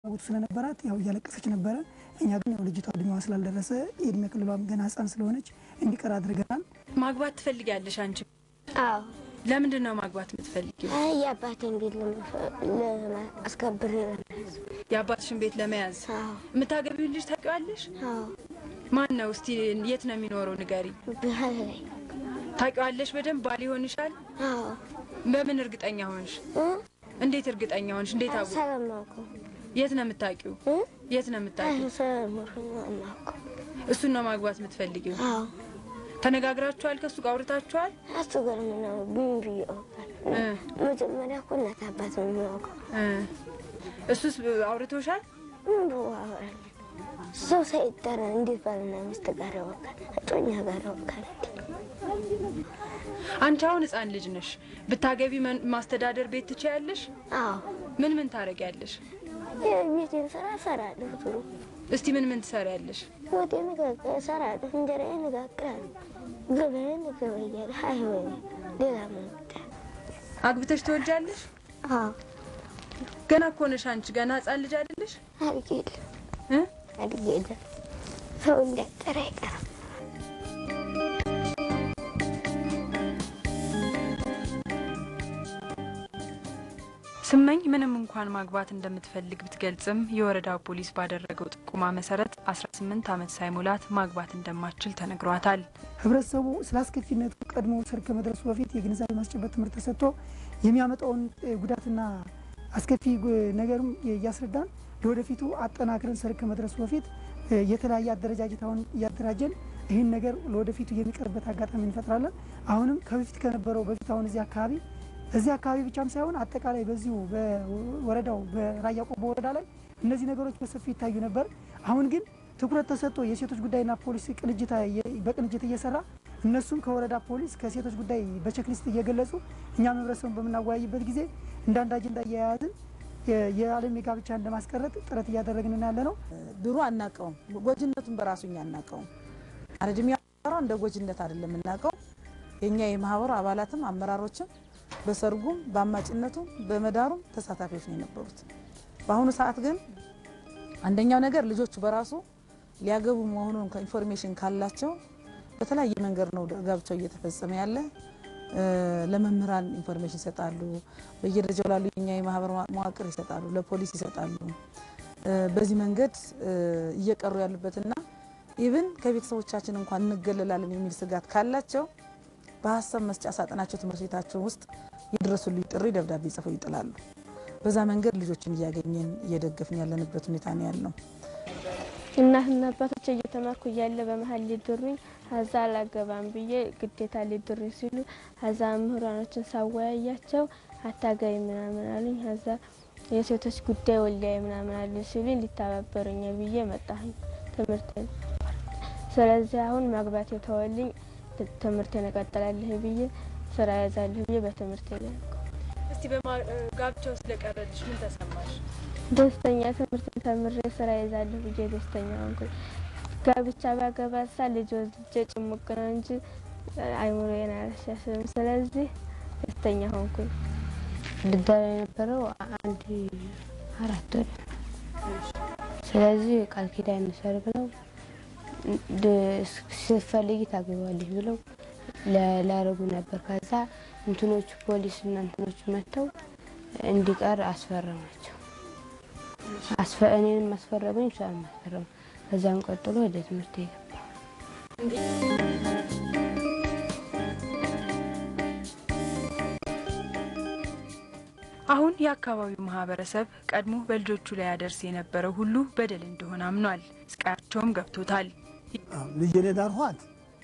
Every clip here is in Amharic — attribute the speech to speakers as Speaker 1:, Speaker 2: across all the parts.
Speaker 1: ፍላጎቱ ስለነበራት ያው እያለቀሰች ነበረ። እኛ ግን ያው ልጅቷ እድሜዋ ስላልደረሰ የእድሜ ክልሏም ገና ሕፃን ስለሆነች እንዲቀር አድርገናል።
Speaker 2: ማግባት ትፈልጊያለሽ አንቺ?
Speaker 3: አዎ
Speaker 2: ለምንድን ነው ማግባት የምትፈልጊው?
Speaker 3: አይ የአባቴን ቤት ለማስከበር
Speaker 2: የአባትሽን ቤት ለመያዝ
Speaker 3: አዎ
Speaker 2: የምታገቢውን ልጅ ታውቂዋለሽ?
Speaker 3: አዎ
Speaker 2: ማን ነው? እስቲ የት ነው የሚኖረው ንገሪ።
Speaker 3: ባህል ላይ
Speaker 2: ታውቂዋለሽ በደንብ ባል ይሆንሻል?
Speaker 3: አዎ
Speaker 2: በምን እርግጠኛ ሆንሽ?
Speaker 3: እ?
Speaker 2: እንዴት እርግጠኛ ሆንሽ? እንዴት አወቅሽ?
Speaker 3: ስለማውቀው
Speaker 2: የት ነው የምታውቂው?
Speaker 3: እ?
Speaker 2: የት ነው የምታውቂው?
Speaker 3: ስለማውቀው የማውቀው
Speaker 2: እሱን ነው ማግባት የምትፈልጊው?
Speaker 3: አዎ
Speaker 2: ተነጋግራችኋል? ከእሱ ጋር አውርታችኋል?
Speaker 3: እሱ ጋር ምነው ምን ብዬ አውቃለሁ?
Speaker 2: እ
Speaker 3: መጀመሪያ እኮ እናት አባት ነው የሚያውቀው።
Speaker 2: እ እሱስ አውርቶሻል?
Speaker 3: ምን ብሎ አወራለሁ? ሰው ሳይጠራ እንዴት ባልና ሚስት ጋር ያወቃል? እጮኛ ጋር ያወቃል?
Speaker 2: አንቺ አሁን ህፃን ልጅ ነሽ። ብታገቢ መን- ማስተዳደር ቤት ትችያለሽ?
Speaker 3: አዎ
Speaker 2: ምን ምን ታደርጊያለሽ?
Speaker 3: የቤቴን ስራ እሰራለሁ። ጥሩ
Speaker 2: እስቲ ምን ምን ትሰሪያለሽ?
Speaker 3: ወጤን እሰራለሁ። እንጀራዬን እጋግራለሁ። ገበያን እገበያለሁ። አይሆን ሌላ ምን ይወጣል?
Speaker 2: አግብተሽ ትወልጃለሽ?
Speaker 3: አዎ
Speaker 2: ገና እኮ ነሽ አንቺ ገና ህፃን ልጅ አይደለሽ?
Speaker 3: አልጌለም
Speaker 2: እ
Speaker 3: አልጌለም። ሰው እንዳጠራ አይቀርም።
Speaker 2: ስመኝ ምንም እንኳን ማግባት እንደምትፈልግ ብትገልጽም የወረዳው ፖሊስ ባደረገው ጥቁማ መሰረት 18 ዓመት ሳይሞላት ማግባት እንደማትችል ተነግሯታል።
Speaker 1: ህብረተሰቡ ስለ አስከፊነቱ ቀድሞ ሰርግ ከመድረሱ በፊት የግንዛቤ ማስጨበጥ ትምህርት ተሰጥቶ የሚያመጣውን እ, ጉዳትና አስከፊ ጉ- ነገርም እያስረዳን ለወደፊቱ አጠናክረን ሰርግ ከመድረሱ በፊት እ, የተለያየ አደረጃጀት አሁን እያደራጀን ይህን ነገር ለወደፊቱ የሚቀርበት አጋጣሚ እንፈጥራለን። አሁንም ከበፊት ከነበረው በፊት አሁን እዚህ አካባቢ እዚህ አካባቢ ብቻም ሳይሆን አጠቃላይ በዚሁ በወረዳው በራያ ቆቦ ወረዳ ላይ እነዚህ ነገሮች በሰፊው ይታዩ ነበር። አሁን ግን ትኩረት ተሰጥቶ የሴቶች ጉዳይና ፖሊስ ቅንጅት በቅንጅት እየሰራ እነሱም ከወረዳ ፖሊስ ከሴቶች ጉዳይ በቼክሊስት እየገለጹ እኛም ህብረተሰቡን በምናወያይበት ጊዜ እንዳንድ አጀንዳ እየያያዝን የ- የዓለም የጋብቻን ለማስቀረት ጥረት እያደረግን ያለ ነው።
Speaker 4: ድሮ አናውቀውም። ጎጅነቱን በራሱ እኛ አናውቀውም። አረድሜ ያወራው እንደ ጎጅነት አይደለም የምናውቀው። የእኛ የማህበሩ አባላትም አመራሮችም በሰርጉም በአማጭነቱም በመዳሩም ተሳታፊዎች ነው የነበሩት። በአሁኑ ሰዓት ግን አንደኛው ነገር ልጆቹ በራሱ ሊያገቡ መሆኑን ኢንፎርሜሽን ካላቸው በተለያየ መንገድ ነው ጋብቻው እየተፈጸመ ያለ። እ፣ ለመምህራን ኢንፎርሜሽን ይሰጣሉ። በየደረጃው ላሉ የኛ የማህበር መዋቅር ይሰጣሉ፣ ለፖሊስ ይሰጣሉ። እ፣ በዚህ መንገድ እ፣ እየቀሩ ያሉበትና ኢብን ከቤተሰቦቻችን እንኳን እንገለላለን የሚል ስጋት ካላቸው በሀሳብ መስጫ ሳጥናቸው ትምህርት ቤታቸው ውስጥ የድረሱልኝ ጥሪ ደብዳቤ ጽፈው ይጥላሉ። በዛ መንገድ ልጆችን እያገኘን እየደገፍን ያለንበት ሁኔታ ነው ያለው።
Speaker 5: እናትና አባቶች እየተማርኩ እያለ በመሀል ሊድሩኝ ከዛ አላገባም ብዬ ግዴታ ሊድሩኝ ሲሉ ከዛ ምሁራኖችን ሳወያያቸው አታገቢ ምናምን አሉኝ። ከዛ የሴቶች ጉዳይ ወልዲያ ምናምን አሉኝ ሲሉኝ ሊተባበሩኝ ብዬ መጣሁኝ ትምህርት ስለዚህ አሁን ማግባት የተወልኝ ትምህርቴን እቀጥላለሁ ብዬ ስራ ያዛለሁ ብዬ በትምህርት ላይ
Speaker 2: እስቲ በጋብቻው ስለቀረልሽ ምን ተሰማሽ?
Speaker 5: ደስተኛ ትምህርት ተምሬ ስራ ይዛለሁ ብዬ ደስተኛ ሆንኩኝ። ጋብቻ ባገባ ሳ ልጅ ወልጄ ጭሙቅ ነው እንጂ አይምሮዬን አላሻሽልም። ስለዚህ ደስተኛ ሆንኩኝ።
Speaker 6: ልዳር የነበረው አንድ አራት ወር ስለዚህ ቃል ኪዳን እንሰር ብለው ስትፈልጊ ታገባለች ብለው ላረጉ ነበር። ከዛ እንትኖቹ ፖሊስ እና እንትኖቹ መጥተው እንዲቀር አስፈረማቸው። እኔንም አስፈረሙኝ፣ እሷንም አስፈረሙ። ከዛም ቀጥሎ ወደ ትምህርት የገባ
Speaker 2: አሁን የአካባቢው ማህበረሰብ ቀድሞ በልጆቹ ላይ ያደርስ የነበረው ሁሉ በደል እንደሆነ አምኗል። ስቃያቸውም ገብቶታል።
Speaker 7: ልጄን የዳርኋት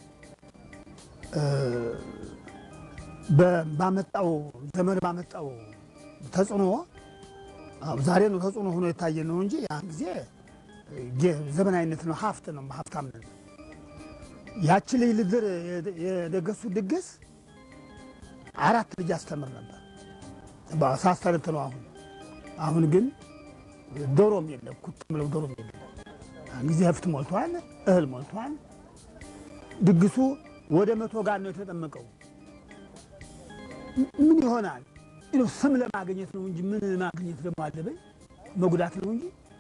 Speaker 7: ባመጣው ዘመን ባመጣው ተጽዕኖ ዛሬ ነው ተጽዕኖ ሆኖ የታየ ነው እንጂ ያን ጊዜ ዘመናዊነት ነው፣ ሀብት ነው፣ ሀብታም ነን። ያቺ ልጅ ልድር የደገሱ ድግስ አራት ልጅ አስተምር ነበር ሳስተርት ነው። አሁን አሁን ግን ዶሮም የለም ኩት ምለው ዶሮም የለም። ጊዜ ህፍት ሞልቷል፣ እህል ሞልቷል። ድግሱ ወደ መቶ ጋር ነው የተጠመቀው። ምን ይሆናል? ስም ለማግኘት ነው እንጂ ምን ማግኘት ደግሞ አለበኝ መጉዳት ነው እንጂ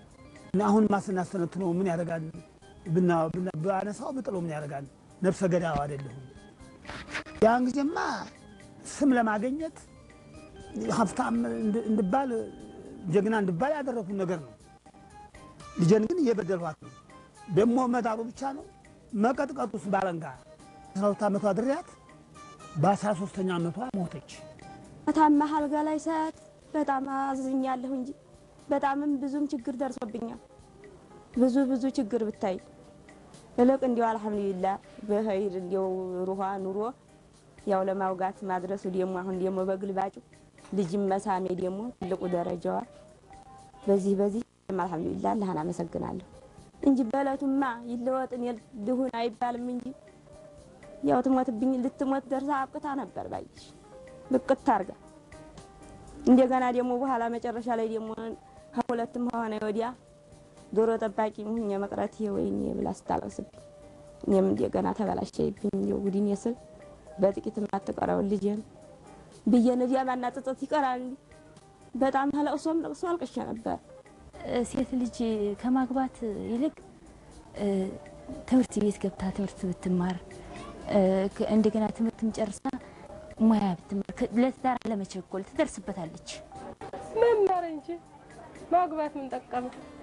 Speaker 7: እና አሁን ማስናስተነትነው ምን ያደርጋል? ብና- ብና- ባነሳው ብጥለው ምን ያደርጋል? ነፍሰ ገዳው አይደለሁም። ያን ጊዜማ ስም ለማገኘት ሀብታም እንድ- እንድባል ጀግና እንድባል ያደረኩት ነገር ነው። ልጄን ግን እየበደልኋት ነው። ደግሞ መዳሩ ብቻ ነው መቀጥቀጡስ ባለንጋ አስራ ሁለት ዓመቷ ድሪያት በአስራ ሶስተኛ ዓመቷ ሞተች።
Speaker 8: ታማ አልጋ ላይ ሰዓት በጣም አዝኛለሁ እንጂ በጣምም ብዙም ችግር ደርሶብኛል። ብዙ ብዙ ችግር ብታይ እልቅ እንዲያው አልሐምዱሊላ በኸይር እንዲያው ሩሃ ኑሮ ያው ለማውጋት ማድረሱ ደግሞ አሁን ደግሞ በግልባጩ ልጅም መሳሜ ደግሞ ትልቁ ደረጃዋ በዚህ በዚህ አልሐምዱሊላ አላህን አመሰግናለሁ እንጂ በእለቱማ ይለወጥን ልሁን አይባልም እንጂ ያው ትሞትብኝ ልትሞት ደርሳ አብቅታ ነበር ባይሽ ብቅት አርጋ እንደገና ደግሞ በኋላ መጨረሻ ላይ ደግሞ ከሁለትም ሆነ ወዲያ ዶሮ ጠባቂ ሁኜ መቅረት ወይኔ ብላ ስታለቅስብኝ እኔም እንደገና ተበላሸብኝ። እንደው ጉዲን ስል በጥቂት የማትቀረውን ልጄን ብዬ ነዲያ ማና ጥጥት ይቀራል። በጣም ለቅሶም ለቅሶ አልቅሼ ነበር።
Speaker 6: ሴት ልጅ ከማግባት ይልቅ እ፣ ትምህርት ቤት ገብታ ትምህርት ብትማር እ፣ ከ- እንደገና ትምህርትም ጨርሳ ሙያ ብትማር ከ- ለትዳር ለመቸኮል ትደርስበታለች።
Speaker 9: መማር እንጂ ማግባት ምን ጠቀመ?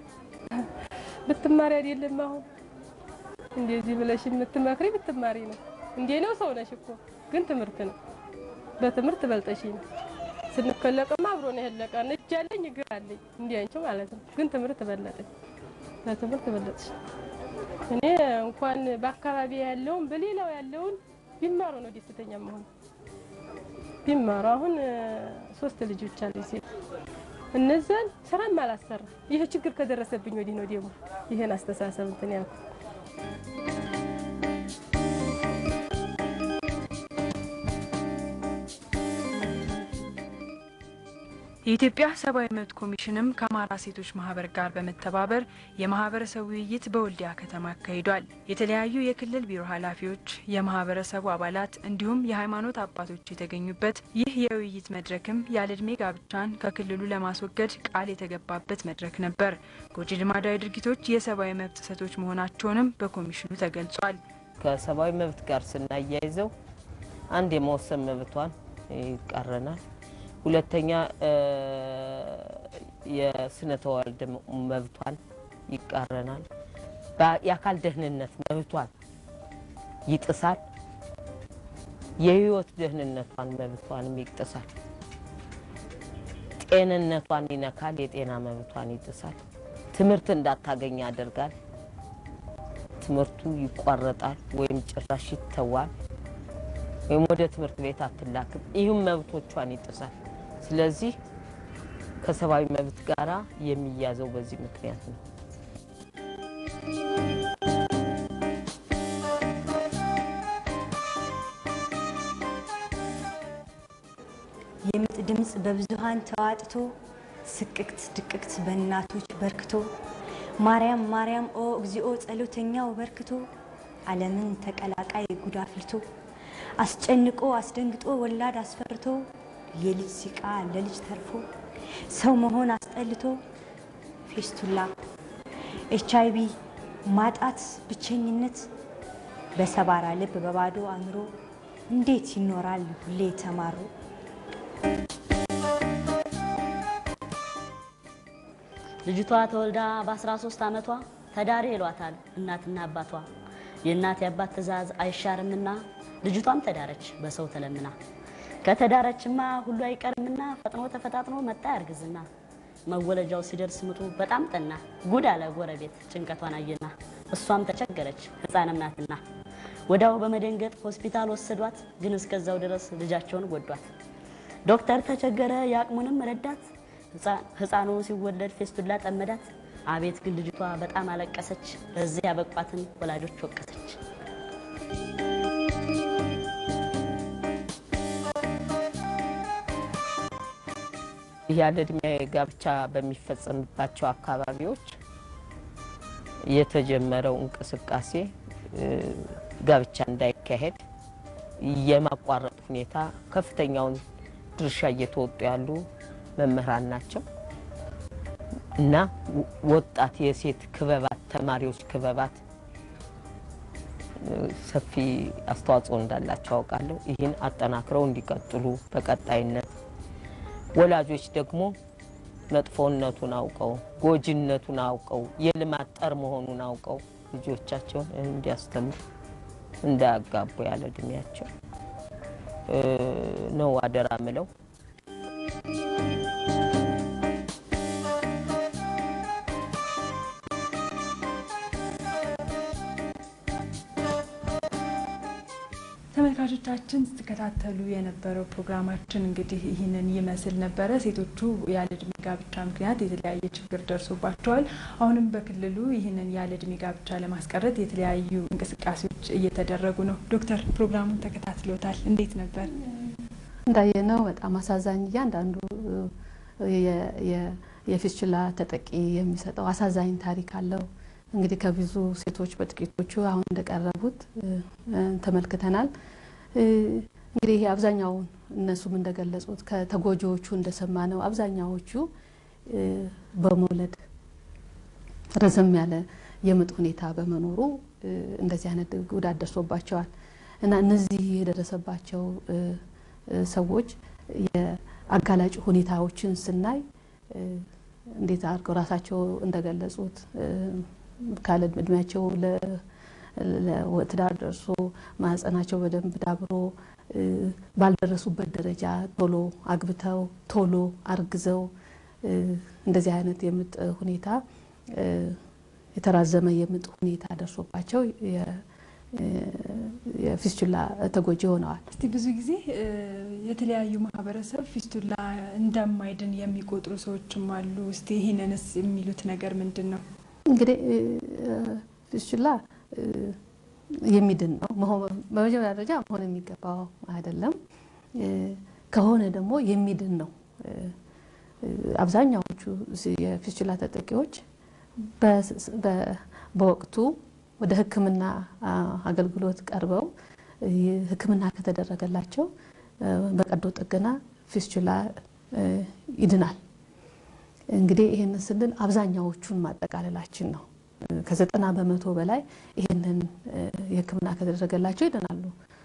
Speaker 9: ብትማሪ አይደለም አሁን እንደዚህ ብለሽ የምትመክሪ ብትማሪ ነው። እንዴ ነው ሰው ነሽ እኮ ግን ትምህርት ነው። በትምህርት በልጠሽ ነው። ስንከለቅማ አብሮ ነው የለቀን። እጅ አለኝ እግር አለኝ እንዲ አንቺ ማለት ነው። ግን ትምህርት በለጠኝ። በትምህርት በለጥሽ። እኔ እንኳን በአካባቢ ያለውን በሌላው ያለውን ቢማሩ ነው ደስተኛ መሆን ቢማሩ አሁን እ፣ ሶስት ልጆች አሉ ሴት እነዛን ስራም አላሰራ ይሄ ችግር ከደረሰብኝ ወዲህ ነው ደግሞ ይሄን አስተሳሰብ እንትን ያልኩት።
Speaker 2: የኢትዮጵያ ሰብአዊ መብት ኮሚሽንም ከአማራ ሴቶች ማህበር ጋር በመተባበር የማህበረሰብ ውይይት በወልዲያ ከተማ አካሂዷል። የተለያዩ የክልል ቢሮ ኃላፊዎች፣ የማህበረሰቡ አባላት እንዲሁም የሃይማኖት አባቶች የተገኙበት ይህ የውይይት መድረክም ያለዕድሜ ጋብቻን ከክልሉ ለማስወገድ ቃል የተገባበት መድረክ ነበር። ጎጂ ልማዳዊ ድርጊቶች የሰብአዊ መብት ጥሰቶች መሆናቸውንም በኮሚሽኑ ተገልጿል።
Speaker 10: ከሰብአዊ መብት ጋር ስናያይዘው አንድ የመወሰን መብቷን ይቃረናል። ሁለተኛ እ፣ የስነ ተዋልድ መብቷን ይቃረናል። በ- የአካል ደህንነት መብቷን ይጥሳል። የህይወት ደህንነቷን መብቷንም ይጥሳል። ጤንነቷን ይነካል። የጤና መብቷን ይጥሳል። ትምህርት እንዳታገኝ ያደርጋል። ትምህርቱ ይቋረጣል ወይም ጭራሽ ይተዋል ወይም ወደ ትምህርት ቤት አትላክም። ይህም መብቶቿን ይጥሳል። ስለዚህ ከሰብአዊ መብት ጋራ የሚያዘው በዚህ ምክንያት ነው።
Speaker 11: የምጥ ድምፅ በብዙሃን ተዋጥቶ ስቅቅት ድቅቅት በእናቶች በርክቶ ማርያም ማርያም ኦ እግዚኦ ጸሎተኛው በርክቶ ዓለምን ተቀላቃይ ጉድ አፍልቶ አስጨንቆ አስደንግጦ ወላድ አስፈርቶ የልጅ ሲቃ ለልጅ ተርፎ ሰው መሆን አስጠልቶ ፌስቱላ ኤች አይ ቪ ማጣት ብቸኝነት በሰባራ ልብ በባዶ አእምሮ እንዴት ይኖራል ሁሌ ተማሩ
Speaker 12: ልጅቷ ተወልዳ በ13 ዓመቷ ተዳሪ ይሏታል እናትና አባቷ። የእናት የአባት ትዕዛዝ አይሻርምና ልጅቷም ተዳረች በሰው ተለምና። ከተዳረችማ ሁሉ አይቀርምና ፈጥኖ ተፈጣጥኖ መጣ ያርግዝና። መወለጃው ሲደርስ ምጡ በጣም ጠና። ጉድ አለ ጎረቤት ጭንቀቷን አየና። እሷም ተቸገረች ሕፃንም ናትና። ወዲያው በመደንገጥ ሆስፒታል ወሰዷት። ግን እስከዛው ድረስ ልጃቸውን ጎዷት። ዶክተር ተቸገረ የአቅሙንም ረዳት። ህፃኑ ሲወለድ ፌስቱላ ጠመዳት። አቤት ግን ልጅቷ በጣም አለቀሰች። በዚህ ያበቋትን ወላጆች ወቀሰች።
Speaker 10: ይህ ያለ እድሜ ጋብቻ በሚፈጸምባቸው አካባቢዎች የተጀመረው እንቅስቃሴ እ፣ ጋብቻ እንዳይካሄድ የማቋረጥ ሁኔታ ከፍተኛውን ድርሻ እየተወጡ ያሉ መምህራን ናቸው። እና ወጣት የሴት ክበባት ተማሪዎች ክበባት ሰፊ አስተዋጽኦ እንዳላቸው አውቃለሁ። ይህን አጠናክረው እንዲቀጥሉ በቀጣይነት ወላጆች ደግሞ መጥፎነቱን አውቀው ጎጂነቱን አውቀው የልማት ጠር መሆኑን አውቀው ልጆቻቸውን እንዲያስተምሩ እንዳያጋቡ ያለ እድሜያቸው ነው አደራ ምለው።
Speaker 2: ተመልካቾቻችን ስትከታተሉ የነበረው ፕሮግራማችን እንግዲህ ይህንን ይመስል ነበረ። ሴቶቹ ያለ እድሜ ጋብቻ ምክንያት የተለያየ ችግር ደርሶባቸዋል። አሁንም በክልሉ ይህንን ያለ እድሜ ጋብቻ ለማስቀረት የተለያዩ እንቅስቃሴዎች እየተደረጉ ነው። ዶክተር ፕሮግራሙን ተከታትሎታል፣ እንዴት ነበር?
Speaker 13: እንዳየነው በጣም አሳዛኝ እያንዳንዱ የፊስችላ ተጠቂ የሚሰጠው አሳዛኝ ታሪክ አለው። እንግዲህ ከብዙ ሴቶች በጥቂቶቹ አሁን እንደቀረቡት ተመልክተናል። እንግዲህ ይሄ አብዛኛውን እነሱም እንደገለጹት ከተጎጂዎቹ እንደሰማ ነው አብዛኛዎቹ በመውለድ ረዘም ያለ የምጥ ሁኔታ በመኖሩ እንደዚህ አይነት ጉዳት ደርሶባቸዋል እና እነዚህ የደረሰባቸው ሰዎች የአጋላጭ ሁኔታዎችን ስናይ እንዴት አድርገው ራሳቸው እንደገለጹት ካለ እድሜያቸው ለትዳር ደርሶ ማህፀናቸው በደንብ ዳብሮ ባልደረሱበት ደረጃ ቶሎ አግብተው ቶሎ አርግዘው እንደዚህ አይነት የምጥ ሁኔታ የተራዘመ የምጥ ሁኔታ ደርሶባቸው የፊስቱላ ተጎጂ ሆነዋል።
Speaker 2: እስቲ ብዙ ጊዜ የተለያዩ ማህበረሰብ ፊስቱላ እንደማይድን የሚቆጥሩ ሰዎችም አሉ። እስቲ ይህንንስ የሚሉት ነገር ምንድን ነው?
Speaker 13: እንግዲህ ፊስቱላ የሚድን ነው። በመጀመሪያ ደረጃ መሆን የሚገባው አይደለም። ከሆነ ደግሞ የሚድን ነው። አብዛኛዎቹ የፊስቱላ ተጠቂዎች በወቅቱ ወደ ሕክምና አገልግሎት ቀርበው ሕክምና ከተደረገላቸው በቀዶ ጥገና ፊስቱላ ይድናል። እንግዲህ ይህንን ስንል አብዛኛዎቹን ማጠቃለላችን ነው። ከዘጠና በመቶ በላይ ይህንን የህክምና ከተደረገላቸው ይድናሉ።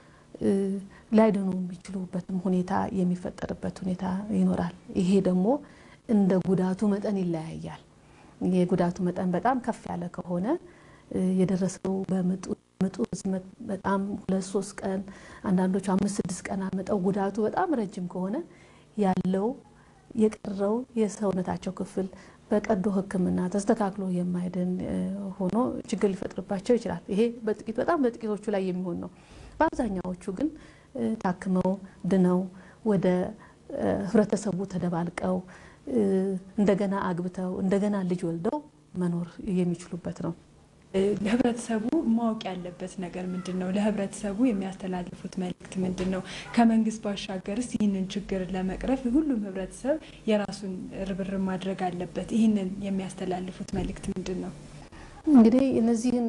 Speaker 13: ላይድኑ የሚችሉበትም ሁኔታ የሚፈጠርበት ሁኔታ ይኖራል። ይሄ ደግሞ እንደ ጉዳቱ መጠን ይለያያል። የጉዳቱ መጠን በጣም ከፍ ያለ ከሆነ የደረሰው በምጡ ርዝመት በጣም ሁለት ሶስት ቀን አንዳንዶቹ አምስት ስድስት ቀን አመጠው ጉዳቱ በጣም ረጅም ከሆነ ያለው የቀረው የሰውነታቸው ክፍል በቀዶ ህክምና ተስተካክሎ የማይድን ሆኖ ችግር ሊፈጥርባቸው ይችላል። ይሄ በጥቂት በጣም በጥቂቶቹ ላይ የሚሆን ነው። በአብዛኛዎቹ ግን ታክመው ድነው ወደ ህብረተሰቡ ተደባልቀው እንደገና አግብተው እንደገና ልጅ ወልደው መኖር የሚችሉበት ነው።
Speaker 2: ለህብረተሰቡ ማወቅ ያለበት ነገር ምንድን ነው? ለህብረተሰቡ የሚያስተላልፉት መልእክት ምንድን ነው? ከመንግስት ባሻገርስ ይህንን ችግር ለመቅረፍ ሁሉም ህብረተሰብ የራሱን ርብርብ ማድረግ አለበት። ይህንን የሚያስተላልፉት መልእክት ምንድን ነው?
Speaker 13: እንግዲህ እነዚህን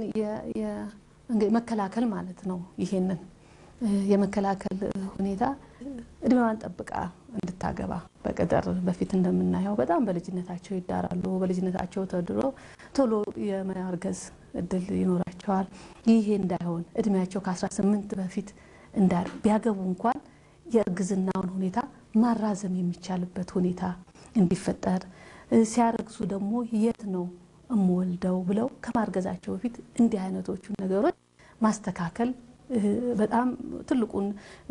Speaker 13: መከላከል ማለት ነው። ይሄንን የመከላከል ሁኔታ እድሜዋን ጠብቃ እንድታገባ በቅጥር በፊት እንደምናየው በጣም በልጅነታቸው ይዳራሉ። በልጅነታቸው ተድሮ ቶሎ የማርገዝ እድል ይኖራቸዋል። ይሄ እንዳይሆን እድሜያቸው ከ18 በፊት እንዳር ቢያገቡ እንኳን የእርግዝናውን ሁኔታ ማራዘም የሚቻልበት ሁኔታ እንዲፈጠር ሲያረግዙ ደግሞ የት ነው እምወልደው ብለው ከማርገዛቸው በፊት እንዲህ አይነቶቹ ነገሮች ማስተካከል በጣም ትልቁን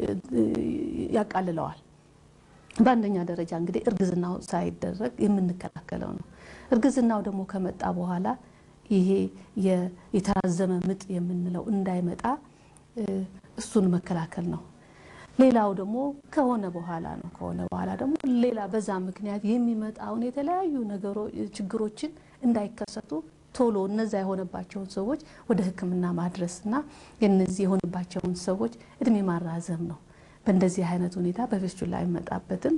Speaker 13: ያቃልለዋል። በአንደኛ ደረጃ እንግዲህ እርግዝናው ሳይደረግ የምንከላከለው ነው። እርግዝናው ደግሞ ከመጣ በኋላ ይሄ የተራዘመ ምጥ የምንለው እንዳይመጣ እሱን መከላከል ነው። ሌላው ደግሞ ከሆነ በኋላ ነው። ከሆነ በኋላ ደግሞ ሌላ በዛ ምክንያት የሚመጣውን የተለያዩ ነገሮች ችግሮችን እንዳይከሰቱ ቶሎ እነዛ የሆነባቸውን ሰዎች ወደ ሕክምና ማድረስና የነዚህ የሆነባቸውን ሰዎች እድሜ ማራዘም ነው። በእንደዚህ አይነት ሁኔታ በፊስቱላ የሚመጣበትን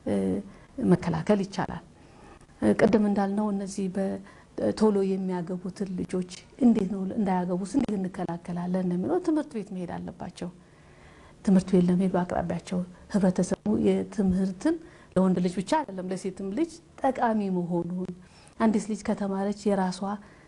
Speaker 13: መከላከል ይቻላል። ቅድም እንዳልነው እነዚህ ቶሎ የሚያገቡትን ልጆች እንዴት ነው እንዳያገቡስ እንዴት እንከላከላለን የሚለው ትምህርት ቤት መሄድ አለባቸው። ትምህርት ቤት ለመሄድ በአቅራቢያቸው ህብረተሰቡ የትምህርትን ለወንድ ልጅ ብቻ አይደለም ለሴትም ልጅ ጠቃሚ መሆኑን አንዲት ልጅ ከተማረች የራሷ